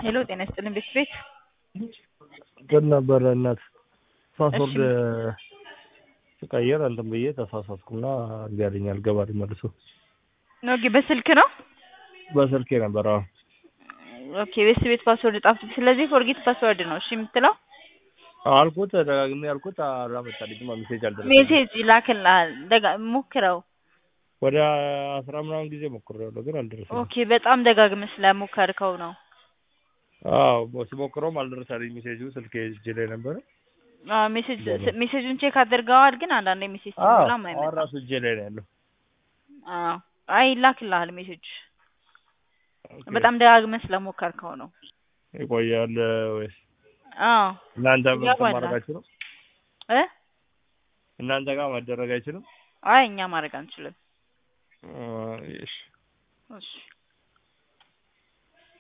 ሄሎ ጤና ይስጥልን ቤት ቤት ግን ነበረ እናት ፓስወርድ ስቀይር እንትን ብዬ ተሳሳትኩና እምቢ አልገባል መልሶ ኦኬ በስልክ ነው በስልኬ ነበር። አዎ ኦኬ ቤት ቤት ፓስወርድ ጣፍቶ ስለዚህ ፎርጌት ፓስወርድ ነው እሺ የምትለው አልኩት ደጋግሜ አልኩት አላመጣልኝም ሜሴጅ አልደረሰኝም ሜሴጅ ይላክልሃል ደጋ ሞክረው ወደ አስራ ምናምን ጊዜ ሞክሬያለሁ ግን አልደረሰኝም ኦኬ በጣም ደጋግመህ ስለሞከርከው ነው አዎ ስሞክረውም አልደረሰልኝ ሜሴጁ ስልኬ እጄ ላይ ነበረ አዎ ሜሴጅ ሜሴጁን ቼክ አድርገዋል ግን አንዳንዴ ሜሴጅ አዎ ሲሞላም አሁን አይመጣም ራሱ እጄ ላይ ነው ያለው አዎ አይ ይላክልሃል ሜሴጅ ኦኬ። በጣም ደጋግመህ ስለሞከርከው ነው ይቆያል ወይስ አዎ እናንተ ምን ይገባል። ማድረጋችሁ ነው እ እናንተ ጋር መደረግ አይችልም አይ እኛ ማድረግ አንችልም አ፣ እሺ እሺ